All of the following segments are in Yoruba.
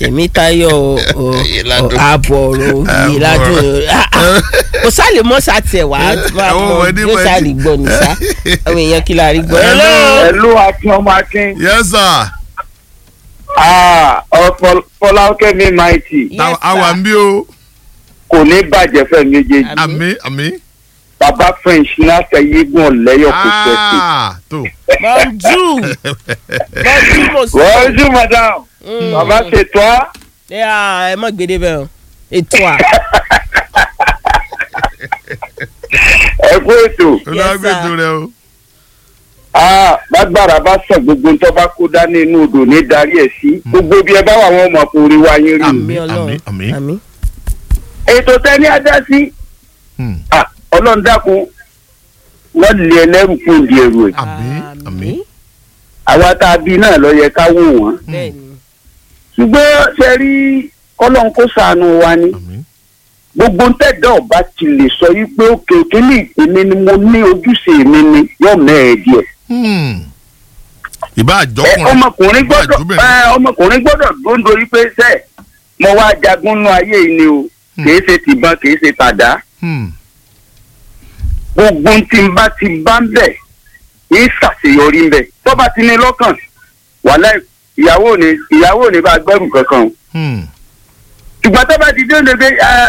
tèmítayọ̀ Ìyìnládùn. ààbọ̀ ọ̀rọ̀ ìyìnládùn kò sálè mọ́ sátẹ̀ wá máa Àwọn mọ ọmọdé yóò mọ̀ sáré ní. gbọ́ ní sá àwọn èèyàn kí la rí gbọ́. Hello. ẹlú akin ọmọ akin yes sir fọlákẹ́mi maiti Yes, Ta- sir. àwa ń bí o kò ní bàjẹ́ fẹ́ méjèèjì Àmín. àmì àmì bàbá french náà yégun ọ̀lẹ́yọ̀ kò fẹ́ẹ́ Ah, tó bonjour bonjour mo sọ. bonjour madame bàbá ṣètò á ẹ mọ̀ gbèdé bẹ́ẹ̀ o ètò à. ẹ kú ètò olùwàgbẹ̀dù rẹ o Ah, lágbára bá sọ gbogbo ń tọ́ bá kó dání inú odò ní darí ẹ̀ sí gbogbo bí ẹ bá wà wọn mọ̀ kó rí wa yín rí àmì àmín, ọlọ́run àmín. àmì. ètò tẹ́ni adá sí Hmm. Ah, ọlọ́run dákun wọ́n lé ẹlẹ́rù kó di ẹrù ẹ̀ àmì àmì àwa tá a bí náà lọ yẹ ká wò wọ́n bẹ́ẹ̀ni ṣùgbọ́n ṣe rí ọlọ́run kó ṣàánú wa ni àmì gbogbo ń tẹ̀dọ̀ ọba ti lè sọ yí pé òkè òkè ní ìpínlẹ̀ ni mo ní ojúṣe mi ni yóò mẹ́ẹ̀ẹ́ díẹ̀. Hmm. ìbá Ẹ, àjọkùnrin ọmọkùnrin ìbá gbọ́dọ̀ àjọbìnrin. ẹ, ọmọkùnrin gbọ́dọ̀ dóńdó yí pé sẹ́ mo wá jagun nú ayé yìí ni o Hmm. kìí ṣe tìbọn kìí ṣe tàdá Hmm. gbogbo tí n bá ti bá ń bẹ̀ yìí ṣàṣeyọrí ń bẹ̀ tó bá ti ní lọ́kàn wàhálà ìyàwó ni ìyàwó ni bá gbẹ́rù kankan o Hmm. ṣùgbọ́n tó bá ti dé ndé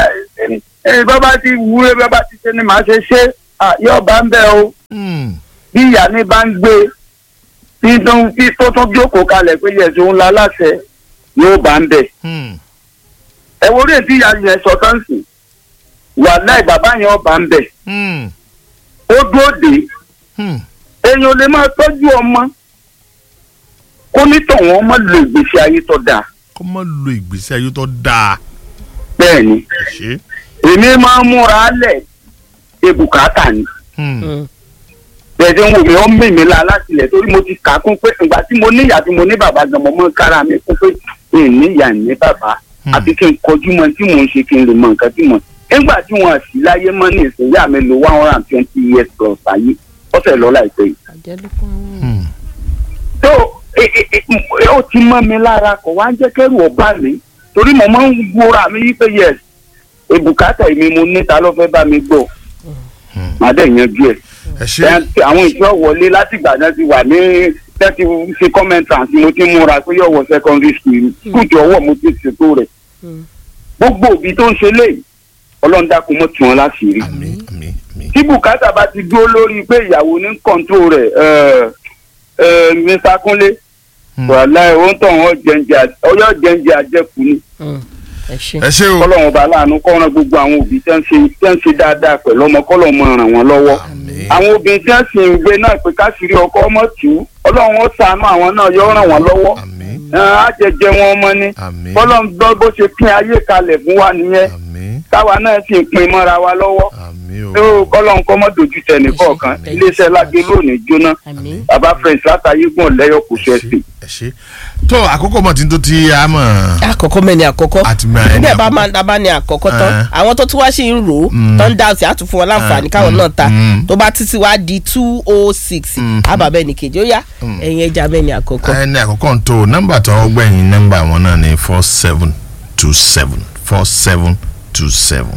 ẹ bàbá ti wúre bàbá ti ṣe ni màá ṣe ṣe ah, yóò bá ń bẹ̀ o Hmm. bí ìyá ní bá ń gbé tí tó ń tí tó tún jókòó kalẹ̀ pé yẹ̀sùn ńlá láṣẹ yóò bá ń bẹ̀. Hmm. ẹ wo orí ètí ìyá yẹn sọ táǹsì wàláì bàbá yẹn ọba ń bẹ̀. Hmm. ó dúró dé Hmm. èèyàn ò lè máa tọ́jú ọmọ kó nítọ̀wọ́n ọmọ lo ìgbésí ayé tó dáa. kó má lo ìgbésí ayé tó dáa bẹ́ẹ̀ ni ṣe. èmi máa ń múra lẹ̀ ebùkátà ni. Hmm. bẹ́ẹ̀ tí ń wò mí ó ń mì mí la láti ilẹ̀ torí mo ti kà á kún pé ìgbà tí mo ní ìyá tí mo ní bàbá gan mo mọ́ kára mi kún pé mi ì ní ìyá ní bàbá Hmm. àti kí n kọjú mọ tí mò ń ṣe kí n lè mọ nǹkan tí mò ń. nígbà tí wọn sì láyé mọ́ ní ìsìnyá mi lo one hundred and twenty years plus ayé ọ̀sẹ̀ lọ láìpẹ́ yìí. Hmm. tó e- e- e- ó ti mọ́ mi lára kò wá ń jẹ́ kẹ́rù ọba mi torí mo máa ń gbóra mi yí pé yes ebùkátà mi mo ní ta ló fẹ́ bá mi gbọ́ Hmm. màá dẹ̀ yanjú ẹ̀ ẹ ṣe. ẹ àwọn ìjọ wọlé látìgbà náà ti wà ní tẹ́tí ṣe commentant mo ti múra pé yóò wọ secondary school school tí ọwọ́ mo ti ṣètò rẹ̀ gbogbo òbí tó ń ṣe léyìí ọlọ́run dákun mọ́ tí wọ́n láṣìírí àmì àmì àmì. tí bùkátà bá ti dúró lórí pé ìyàwó ní kọ́ńtò rẹ̀ ẹ, ẹ, Mr. Kúnlé Hmm. wàhálà ẹ̀ ó ń tọ̀ wọ́n jẹ́njẹ́ ọyọ́ jẹ́njẹ́ àjẹkù ni ẹ ṣe. ẹ ṣe o. kọ́lọ́run ọba aláàánú kọ́ran gbogbo àwọn òbí tẹ́ ń ṣe tẹ́ ń ṣe dáadáa pẹ̀lú ọmọ kọ́lọ́run mọ ràn wọ́n lọ́wọ́ àmì. àwọn obìnrin tí wọ́n sì ń gbé náà pé káṣírí ọkọ ọmọ tù ú ọlọ́run ó ṣàánú àwọn náà yóò ràn wọ́n lọ́wọ́ àmì. Ẹn, á jẹjẹ wọn ọmọ ni àmì. bọ́lọ́run gbọ́ bó ṣe pín ayé kalẹ̀ fún wa nìyẹn àmì. táwa náà sì ń pín mọ́ra wa lọ́wọ́ àmì o. tó kọ́lọ́run kọ́ mọ́ dojú tẹ̀ nìkọ̀ọ̀kan Ẹ ṣé. iléeṣẹ́ lágbé lónìí jóná àmì. bàbá french látàyé gùn lẹ́yọ̀ kò ṣe é sí. ẹ ṣe. tó àkókò mọ̀ tí n tó ti a mọ̀. àkọ́kọ́ mẹ́ni àkọ́kọ́ àti mọ̀ ẹni nígbà bá àkọ́kọ́. máa dábàá ní àkọ́kọ́ tán Eh. àwọn tó tún wá sí ń rò ó Mm. tó ń dá sí àtún fún wọn láǹfààní Eh, káwọn mm, náà ta mm. tó bá títí wá di two oh six Mm. àbàbẹ́ ní kejì ó yá ẹ̀yin ẹja mẹ́ni àkọ́kọ́. ẹni àkọ́kọ́ ń tó nọ́mbà tó gbẹ̀yìn nọ́mbà wọn náà ní four seven two seven four seven two seven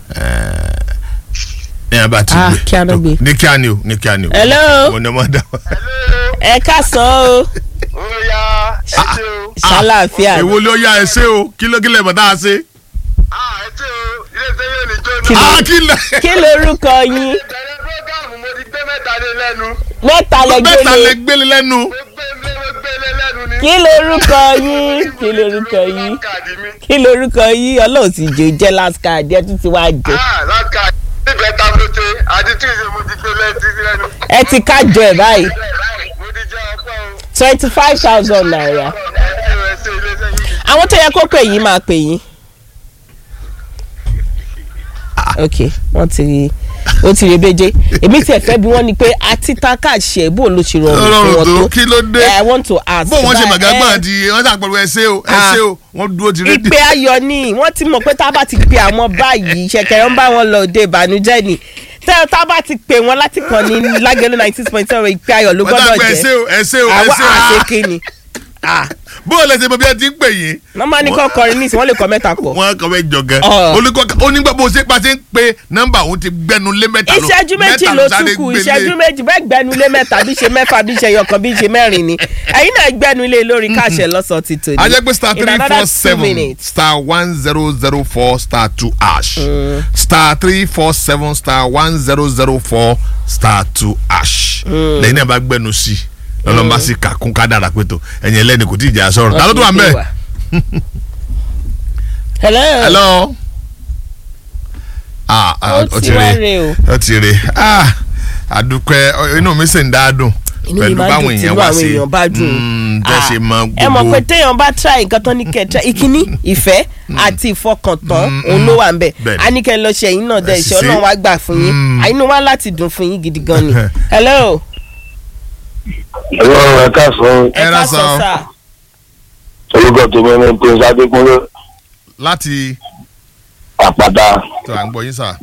ní abá ti Ah, gbé kí a lọ tó, gbé. ní kí a ní o ní kí a ní o Hello? mo ní ọmọ dá wa. ẹ káàsán o Oya, ẹ ṣe o. ṣàlàáfíà èwo ló yá ẹ ṣe o kí ló kí lè bọ̀ tá a ṣe. Ah, ẹ ṣe o. Ilé iṣẹ́ yóò ní jóná. Kí ló- a kí lè. kí lorúkọ yín Bẹ̀rẹ̀ prógámù mo ti gbé mẹ́ta lé lẹ́nu. mẹ́ta bẹ́ẹ̀ ta lè lẹ́gbẹ̀lẹ̀ gbélé lẹ́nu. Mo gbé lé mo gbé lé lẹ́nu ni. kí lorúkọ yín kí lorúkọ yín Káàdì mi. kí lorúkọ yín ọlọ́run ti jẹ́ jẹ́ last card ẹ tún ti wá jẹ Ah, láti káàdì. Níbẹ̀ ta mo ṣe àti tí ìṣe mo ti gbé lẹ́tí lẹ́nu. ẹ ti kájọ ẹ báyìí Mo ti jẹ́ ọpẹ́ o. twenty five thousand naira Ẹ ṣe o, ẹ ṣe ilé iṣẹ́ yìí. àwọn tó yẹ kó pè yín máa pè yín. ok wọ́n ti rí ó ti rí beje èmi tiẹ̀ fẹ́ bí wọ́n ní pé àti taka ṣe bó ló ṣe rọrùn fún ọlọ́run wọn tó tó kí ló dé. Eh, i want to ask. bó wọn ṣe báyìí, màgá eh, gbọ́n di wọ́n ṣàpẹ̀rù ẹ ṣe o ẹ Ah. ṣe o wọ́n dúró ti rédíò. ìpè ayọ̀ ni wọ́n ti mọ̀ pé tá a bá ti pe àwọn báyìí ṣẹ̀kẹ̀rẹ̀ ń bá wọn lọ òde ìbànújẹ́ ni tẹ́ tá a bá ti pè wọ́n láti kàn ní lágẹ̀lú ninety six point seven ìpè ayọ̀ ló wọ́n gbọ́dọ̀ ṣàpẹ̀rù ẹ ṣe jẹ́ o ẹ ṣe o ẹ àwa ṣe o. àṣekè ni. Ah, bó o lè ṣe mọ bí ẹ ti ń pè yín nọ́mbà ní kọ́ kọrin ní ìsìn wọ́n lè kọ́ mẹ́ta pọ̀. wọn kọ fẹ́ jọ gan Ọ̀. olùkọ́ onígbà bó ṣe pa ṣe ń pe nọ́mbà òun ti gbẹnu lé mẹ́ta ló ìṣẹ́jú méjì mẹ́ta ló sáré tún kù gbélé. ìṣẹ́jú méjì bẹ́ẹ̀ gbẹnulé mẹ́ta bí ṣe mẹ́fà bí ṣe yọkan bí ṣe mẹ́rin ni ẹ̀yin náà gbẹnulé lórí káṣẹ lọ́sọ̀ ti tò ní. a jẹ́ pé star In three another four two seven minutes. star one zero zero four star two ash star three four seven star one zero zero four star two ash lẹ́yìn náà bá gbẹnu sí i lọ́lọ́ bá sì kà kún ká dára pé tó ẹ̀yìn ẹlẹ́ni kò tí ì jà sọ̀rọ̀ ta ló tún wà mẹ́ hello. hello ah ah, Ó ti wá re o. ó ti re ah àdúpẹ́ ọ, inú mi sì ń dá dùn inú mi pẹ̀lú máa ń báwọn dùn tí èèyàn inú wá àwọn sí èèyàn bá dùn. Mm, bẹ́ẹ̀ ṣe mọ ẹ mọ̀ pé gbogbo téèyàn bá try nǹkan tán ní kẹta ìkíní ìfẹ́ àti ìfọkàntán òun ló wà ń bẹ̀ Bẹ́ẹ̀ni. a ní kẹ́ ẹ lọ ṣe ẹ̀yin náà dẹ̀ Ẹ sì ìṣẹ́ ṣe. ọlọ́run wá gbà fún yín Mm. àyínú wa láti dùn fún yín gidi gan ni. hello ẹ̀rọ rẹ̀ káàsán ẹ Ẹ ká lọ sọ sọ. sá orúkọ tó mẹ́rin prince adékúnlé láti àpàdá tó à ń gbọ́ yín sà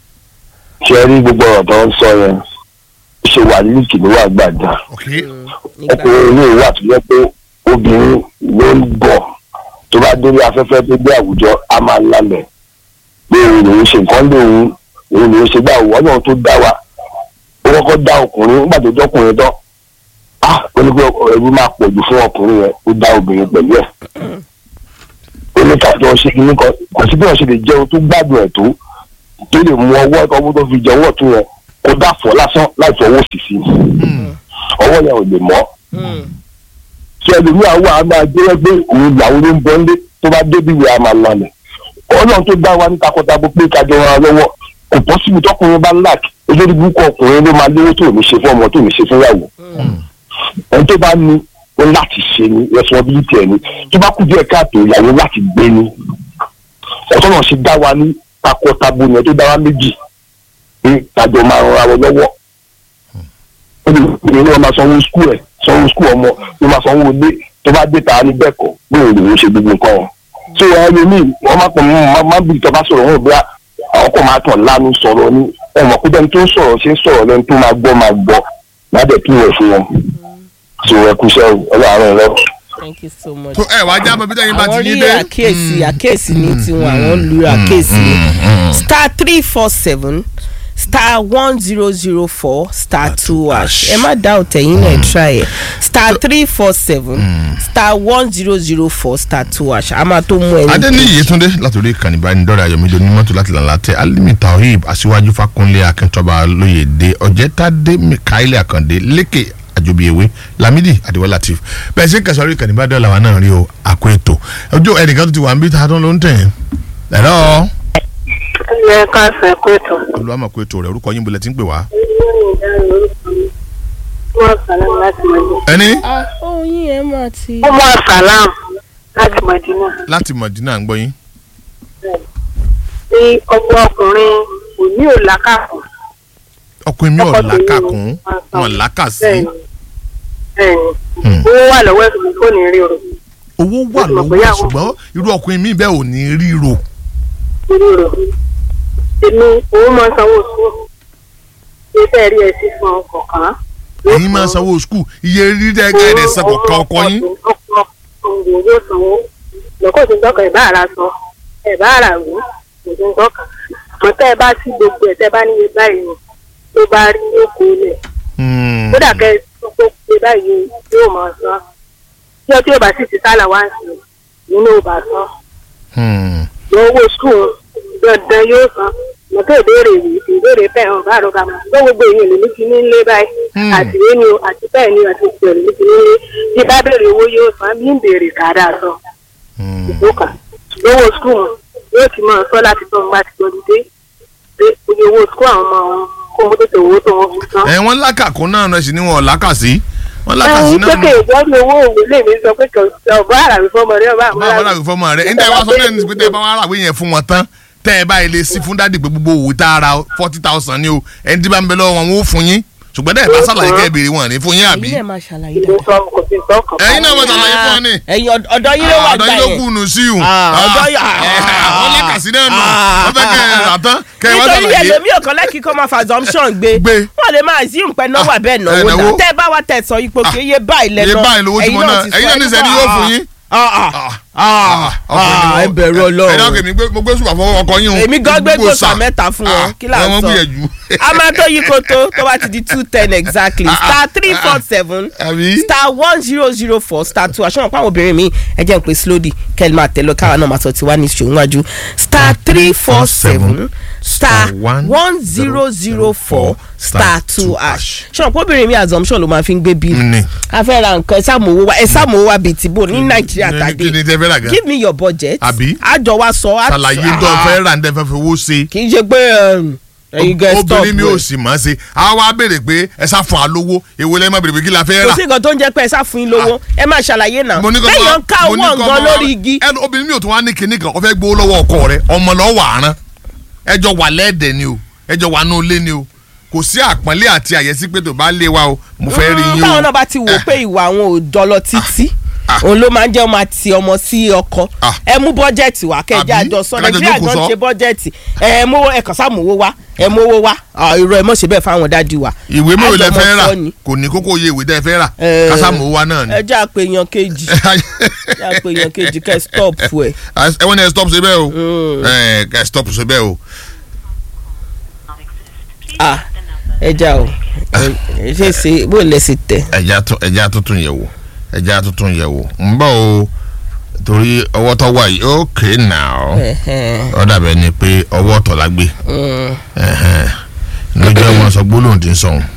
ṣe rí gbogbo ọ̀rọ̀ tó ń sọ yẹn ṣe wà líìkì ló wà gbàdá ok nígbà ọkùnrin ilé ìwà tó yẹ pé obìnrin ló ń bọ̀ tó bá délé afẹ́fẹ́ tó gbé àwùjọ á máa lálẹ̀ pé òun lòún ṣe nǹkan lòun òun lòún ṣe gbà wọ́n náà tó dá wa ó kọ́kọ́ dá ọkùnrin nígbà tó jọ́kùnrin tán ah ó ní pé ẹ̀rú máa pọ̀ jù fún ọkùnrin yẹn ó dá obìnrin pẹ̀lú ẹ̀ ó ní kájọ ṣe kíní kan kò sí bí wọ́n ṣe lè jẹun tó gbádùn ẹ̀ tó tó lè mú ọwọ́ ọwọ́ tó fi jẹ ọwọ́ tó yẹn kó dà fọ́ lásán láì fọwọ́ sí sí ọwọ́ yẹn ò lè mọ́ tí ẹlòmíà wà á máa jẹ́ pé òun ìyàwó ló ń bọ́ nílé tó bá débi ìwé a máa lalẹ̀ ọlọ́run tó dá wa ní takọtabo pé kájọ ra lọ́wọ́ kò bọ́ síbi tọkùnrin bá lack olórí burúkú ọkùnrin ló máa lówó tó ní ṣe fún ọmọ tó ní ṣe fún ìyàwó ẹni tó bá ní ó láti ṣe ni responsibility ẹni tó bá kú díẹ̀ káàtó ìyàwó láti gbé ni ọ̀tọ́ náà ṣe dá wa ní takọtabo yẹn tó dá wa méjì pé kájọ máa ran ara wọn lọ́wọ́ olùkọ́ ni wọ́n máa sanwó skul ẹ̀ sanwó skul ọmọ ló máa sanwó ilé tó bá dé ta ní bẹ́ẹ̀ kọ́ bóyá òun ló ṣe gbogbo nǹkan wọn. tí wọ́n yẹ mí wọ́n máa pọ̀ mọ́ máa ń bí ìjọba sọ̀rọ̀ wọn bí àwọn kò máa tàn lánú sọ̀rọ̀ ní ẹ̀wọ̀n kó dẹ́ni tó ń sọ̀rọ̀ ṣe ń sọ̀rọ̀ lẹ́ni tó máa gbọ́ máa gbọ́ ládẹ̀ kí wọ́n fún wọn. tí wọ́n kú sẹ́wọ̀ ọlọ́run rẹ̀ thank you so much. tó ẹ wá já mọ bí tẹ́yìn bá àwọn ti rí yín dé àkíyèsí àkíyèsí ní tiwọn àwọn lu àkíyèsí ní star three four seven star one zero zero four star two hash ẹ má dá òtẹ̀yìn náà try ẹ̀ star three four seven star one zero zero four star two hash a máa tó mú ẹni. adéníyì yétúndé látòrí ìkànnì ìbánidọ́rẹ̀ ayọ̀mídé onímọ́tò láti lànà tẹ alimi taoib aṣíwájú fakunlé akíntọ́ba lóyèdè ọ̀jẹ̀tàdé mikaeli àkàndé lékè àjòbíyèwé lamidi adéwọlá latif bẹ́ẹ̀ ṣe kẹsàn-án ìkànnì ìbánidọ́rẹ̀ làwọn náà rí o àkó ètò ọjọ́ ẹnìkan tó ti wà ń bí tààtàn ló ń tẹ̀ ẹ̀rọ ẹ ká sọ ẹ pé tó. olùwàmọ̀ kó ètò rẹ̀ orúkọ yín bolẹ̀ tí ń pè wá. Umar Salam láti Madina. ẹni ah oyin ẹ máa ti. Umar Salam láti Madina. láti mọ̀dínà ń gbọ́ yín. Ní ọmọ ọkùnrin kò ní òlàkàkùn. ọkùnrin mi ò Ọkọ tèmi làákàkún ni. wọn làákà sí Bẹ́ẹ̀ni. Bẹ́ẹ̀ni. Hmm. Owó wà lọ́wọ́ ẹ̀sùn mi kò ní rí o. owó wà Mo ti mọ̀ lọ́wọ́ bóyá ẹ̀ àwọn- ṣùgbọ́n irú ọkùnrin mi bẹ́ẹ̀ ò ní ríro. Rí o. Èmi òun máa ń sanwó sùn. Ṣé fẹ́ rí ẹ sí fún ọkọ̀ kan? ẹ̀yin máa sanwó skul iye rírẹ́ gẹ́gẹ́ san kọ̀ọ̀kan ọkọ yín. ọkọ òǹgbò yóò sanwó lọ́kọ̀ tó ń tọ́ka ìbá ara sọ ẹ̀bá ara wò kò tó ń tọ́ka àmọ́ tẹ́ ẹ bá sí gbogbo ẹ̀ tẹ́ ẹ bá níye báyìí ni tó bá rí oko ilẹ̀ Hmm. kódà kẹ́ ẹ tó kó pé báyìí yóò máa san tí ọtí yóò bá sì ti sálà wá sí nínú ìbá san Hmm. lọ owó skul dandan yóò san mọ̀tò ìbéèrè yìí ìbéèrè fẹ́ hàn bá àròkà mọ́ tó gbogbo èèyàn lè ní ti ní lé báyìí Hmm. àti ìwé ni o àti bẹ́ẹ̀ ni o àti ìpè lè ní ti ní lé bí bá béèrè owó yóò san bí ń béèrè kàdá sọ Hmm. ìdókà lówó skul yóò ti máa sọ láti tọ́ nígbà tí tọ́jú dé pé oye owó skul àwọn ọmọ wọn kó wọn tètè owó tó wọn fi san. ẹ wọ́n lákàkún náà náà sì ni wọn ò lákàsí wọ́n lákàsí ẹ̀hún náà pé ìjọ́bi owó òwe lè mi sọ pé kò ọ̀bá àràbí fọmọ rẹ ọba báwo wọ́n làwí fọ́mọ rẹ̀ níta ìwà sọ náà ní pé tẹ́ ẹ bá wà ràwé yẹn fún wọn tán tẹ́ ẹ báyìí lè sí fún dádì pé gbogbo òwò tá a ra forty thousand ni o ẹni tí bá ń bẹ lọ́wọ́ wọn wọ́n ó fún yín ṣùgbọ́n dẹ́ ẹ bá sàlàyé kẹ́ ẹ béèrè wọn ní fún yín àbí ẹ̀yin náà máa ṣàlàyé ìlú dáadáa. sọ kò sí sọ kàn. ẹ̀yin náà wọ́n sàlàyé fún wọn ní. ẹ̀yin ọ̀d- ọ̀dọ̀ yín ló wà ọ̀dọ̀ gbà yín ló yẹn. kù nù sí o. Ah, ọ̀dọ̀ yín- àwọn lákàsí náà nù wọ́n fẹ́ kẹ́ ẹ rà tán kẹ́ ẹ wá nítorí sàlàyé. ẹlòmí ọ̀kan lẹ́kì kọ́ máa fa assumption gbé Gbé. wọ́n lè máa assume pé náwó Ah, abẹ́ ẹ náwó náwó. náà tẹ́ ẹ bá wa tẹ̀ sọ ipò kí iye báyìí lẹ́nu iye báyìí lówó tí mo náà ẹ̀yin náà ní sẹ́ni yóò fún yín Ah, ah, ah, ah, ẹ bẹ̀rù ẹ ọlọ́run dákẹ́ mi gbé- mo gbé sùpà fọwọ́ ọkọ yín o èmi gan gbé Gbogbo gbòòsà sà. mẹ́ta fún wọn Ah, kí là ẹ ń wọ́n sọ gbìyànjú. a máa tó yí koto tó bá ti di two ten exactly star three four seven Àbí? star one zero zero four star two aṣọ àpá àwọn obìnrin mi ẹ jẹ́ n pé slowly kẹ́lí máa tẹ̀lé káwa náà máa sọ tiwa ní ṣòwúnwájú star three four seven star one zero zero four star two ash ṣọ àpò obìnrin mi assumption ló máa fi ń gbé bíi Ní. a fẹ́ ra nǹkan ẹ sàmówó wa ẹ sàmówó wa bíi tìbò ní nàìjíríà Ní- kí ni tàdé tẹ fẹ́ rà gan give me your budget Àbí? àjọ wa sọ á- ṣàlàyé tó Ah, fẹ́ rà ní tẹ́ fẹ́ fi owó ṣe kì í ṣe pé um, ẹ̀yin gẹ̀ stop obìnrin mi ò ẹ̀. sì mọ̀ ọ́ ṣe a wá béèrè pé ẹ sá fún wa lówó èwo lẹ́yìn má béèrè pé kí la fẹ́ kò rà sí nǹkan tó ń jẹ́ pé ẹ sá fún yín lówó ẹ máa ṣàlàyé náà mo ní kọ́ lẹ́yìn ń ká mo ní owó kọ́ nǹkan mọ́- lórí igi ẹnu obìnrin mi ò tún wá ní kinní kan ó fẹ́ gbowó lọ́wọ́ ọkọ rẹ ọmọ lọ́wọ́ àrán ẹjọ́ wà lẹ́ẹ̀dẹ̀ ni o ẹjọ́ wà ní olé ni o kò sí àpọ́nlé àti àyẹ́sí pé tó bá lé wa o mo fẹ́ rí Mm, yín o táwọn náà bá ti wò pé ìwà àwọn ò dọlọ títí òun ló máa ń jẹ́ ọmọ àti ọmọ sí ọkọ Ah. ẹ mú bọ́jẹ̀tì wá kẹjá Àbí? àjọ sọ Kájọ nàìjíríà jókòó jọ ń sọ. ṣe bọ́jẹ̀tì ẹ mú ẹ kàn sáà mówó wá ẹ mówó wá Ah, irọ́ ẹ mọ̀ ṣe bẹ́ẹ̀ fáwọn dádì wa ìwé mélòó lẹ Àjọmọ̀ fẹ́ rà sọ ni. kò ní kókó iye ìwé tẹ́ fẹ́ rà Eh, kásámù wa náà ni. ẹ jẹ́ àpèyàn kejì jẹ́ àpèyàn kejì kẹ́ stop ẹ̀ ẹ wọ́n ní ẹ stop ṣe bẹ́ẹ̀ o ẹ ẹ stop ṣe bẹ́ẹ̀ o. ah ẹ já o ẹ ṣe ṣe bó lẹ sì tẹ. ẹja tó ẹja tuntun yẹ̀ wò ẹja tuntun yẹ̀ wò ń bọ̀ o torí ọwọ́ tó wà yìí okay now ó dàbẹ̀ ni pé ọwọ́ tọ̀ la gbé ẹ̀hẹ́n. lójú ẹ̀ wọ́n sọ gbólóhùn tí ń sọ̀hún